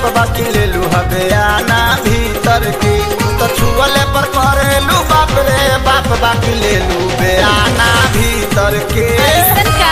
बाकी ले लू हबे आना भीतर की तू तो छुअले पर करेलू बाप रे बाप बाकी ले लू बे आना भीतर के ऐसन का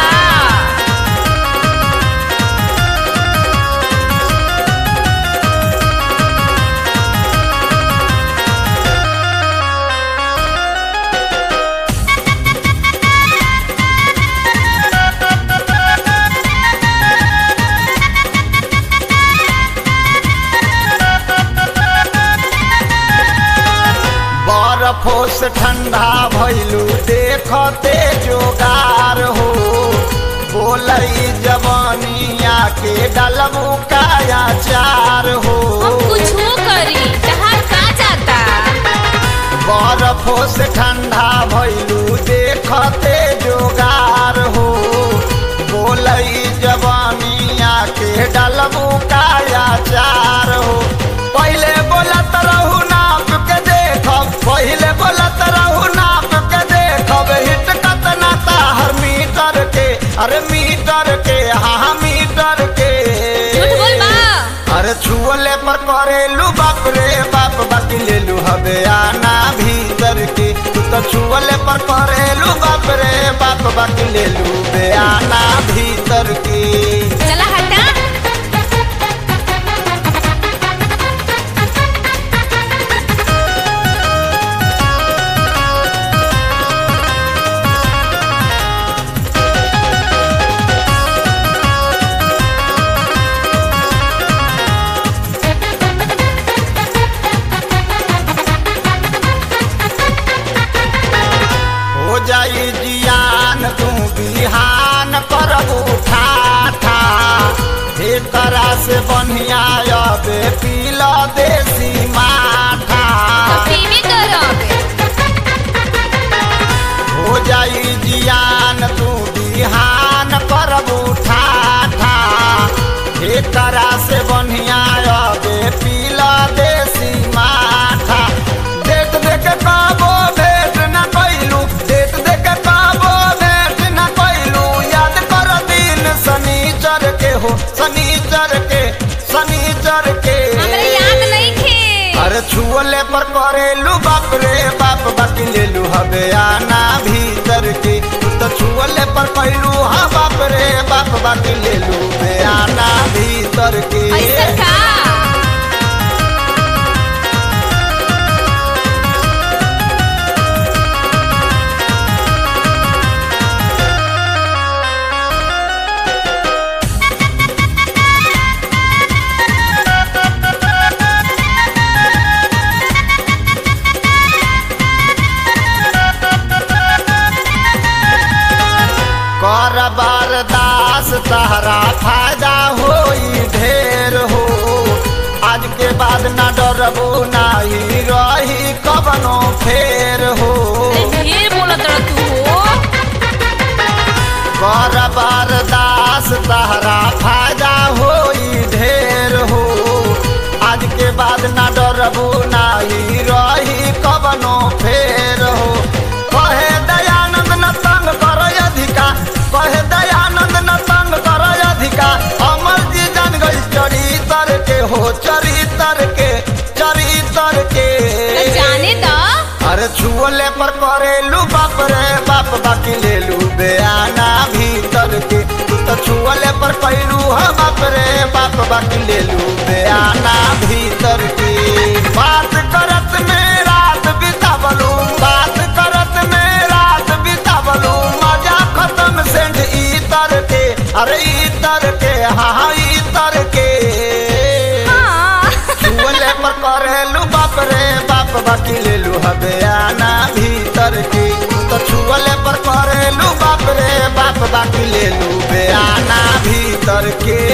बर्फो से ठंडा भइलू देखते जोगार हो बोलई जवानिया के डलबू काया चार हो हम कुछ करी जहाँ का जाता बर्फो से ठंडा भइलू देखते जोगार हो बोलई जवानिया के डलबू काया चार हो पहले बोलत रहू नाप के देखब पहले बोलत रहू नाप के देखब हिट कतना ताहर मीटर के अरे मीटर के हाँ मीटर के झूठ बोल बा अरे छुअले पर करेलू बाप रे बाप बाकी ले लू हबे आना भीतर की तू तो छुअले पर करेलू बाप रे बाप बाकी ले लू बे आना भीतर की चला हटा हो जाई जियान तू बिहान करब उठा ठा एकरा से बढ़िया अबे पीला देसी माठा पीवी करोगे हो जाई जियान तू बिहान करब उठा ठा एकरा से बढ़िया अबे पीला देसी माठा देख देख काबो भेट न कैलू देख देख काबो भेट न कैलू याद कर दिन शनिचर के हो शनिचर के शनिचर के हमरा याद नहीं थे अरे छुअले पर करेलू बाप रे बाप बाकी लेलू हबे आना भीतर की तू तो छुअले पर कैलू हाँ बाप रे बाप बाकी लेलू बे आना भीतर की ऐसन का कर बरदास तहरा फायदा होई ढेर हो आज के बाद ना डरबो नाही रही कबनो फेर हो ढेर बोलत रह तू हो कर बरदास तहरा फायदा होई ढेर हो आज के बाद ना डरबो नाही रही कबनो फेर हो कहे दयानंद न तंग कर अधिका कहे दयानंद न तंग कर अधिका अमर जी जान गई चरितर के हो चरितर के चरितर के तो जाने द अरे छुअले पर करेलू बाप रे बाप बाकी लेलू बेआना भीतर के तू तो छुअले पर कैलू हाँ बाप रे बाप बाकी लेलू बेआना भीतर के बात करत में रात बितावलू बात करत में रात बितावलू मजा खत्म सेंध इतर के अरे इतर के हाँ हाँ इतर के हाँ छुअले पर करेलू बाप रे बाप बाकी लेलू हबे आना भीतर की तू तो छुअले पर करेलू बाप रे बाप बाकी लेलू बे आना भीतर के